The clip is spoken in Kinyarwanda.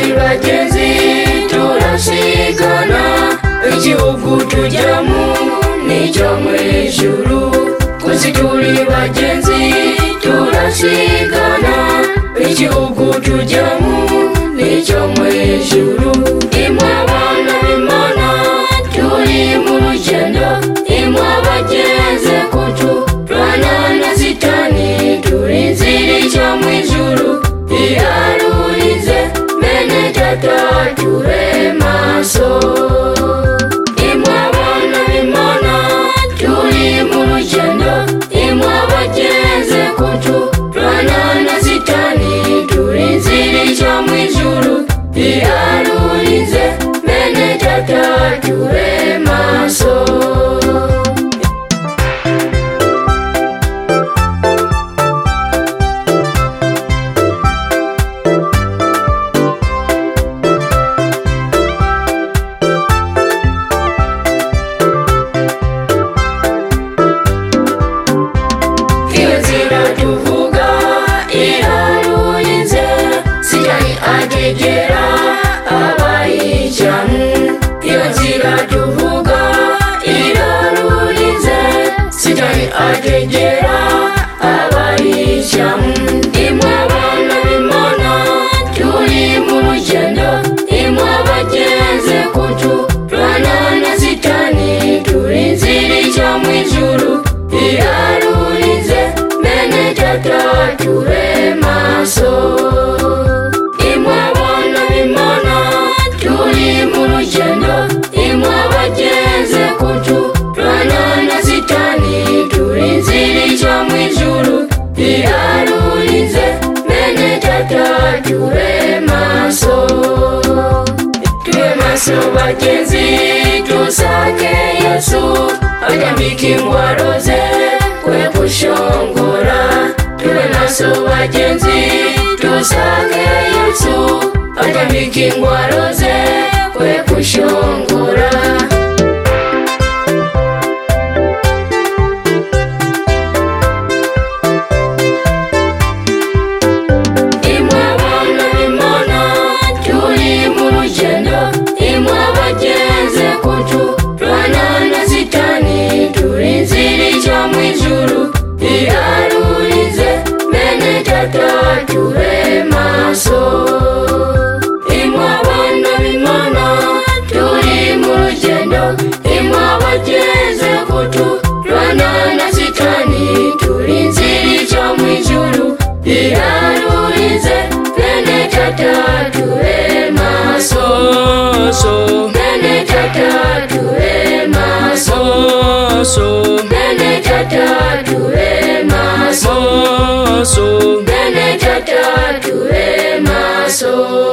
turageze turasigana igihugu tujyamo n'icyo mu ijuru kuzi turi bagenzi turasigana igihugu tujyamo n'icyo mu ijuru imwe abana b'imana turi mu rugendo imwe abageze kucu turwana na sitani turi nzira ijya mu ijuru iharurize mene tata tube maso imwe abana b'imana turi mu rugendo imwe abageze kucu turwana na sitani turi nzira ijya mu ijuru iharurize mene tata tube maso iyo nzira tuvuga irarurinze sigaye agegera abayijyamo iyo nzira tuvuga irarurinze sigaye agegera abayijyamo imwe abana b'imana turi mu rugendo imwe abageze kucu turwana na sitani turi nzira ijya mu ijuru iharurize mene tata tube maso imwe abana b'imana turi mu rugendo imwe abageze kucu turwana na sitani turi nzira ijya mu ijuru iharurize mene tata tube maso tuwe maso bagenzi tusake yesu agambika indwara ze kwe gushongora tuwe maso bagenzi tusake yesu agambika indwara ze kwe gushongora imwe abana b'imana turi mu rugendo imwe abageze kucu turwana na sitani turi nzira ijya mu ijuru iharurize mene tata tube maso imwe abana b'imana turi mu rugendo imwe abageze kucu turwana na sitani turi nzira ijya mu ijuru irarurinze mene tata tube maso mene tata tube maso mene tata tube maso mene tata tube maso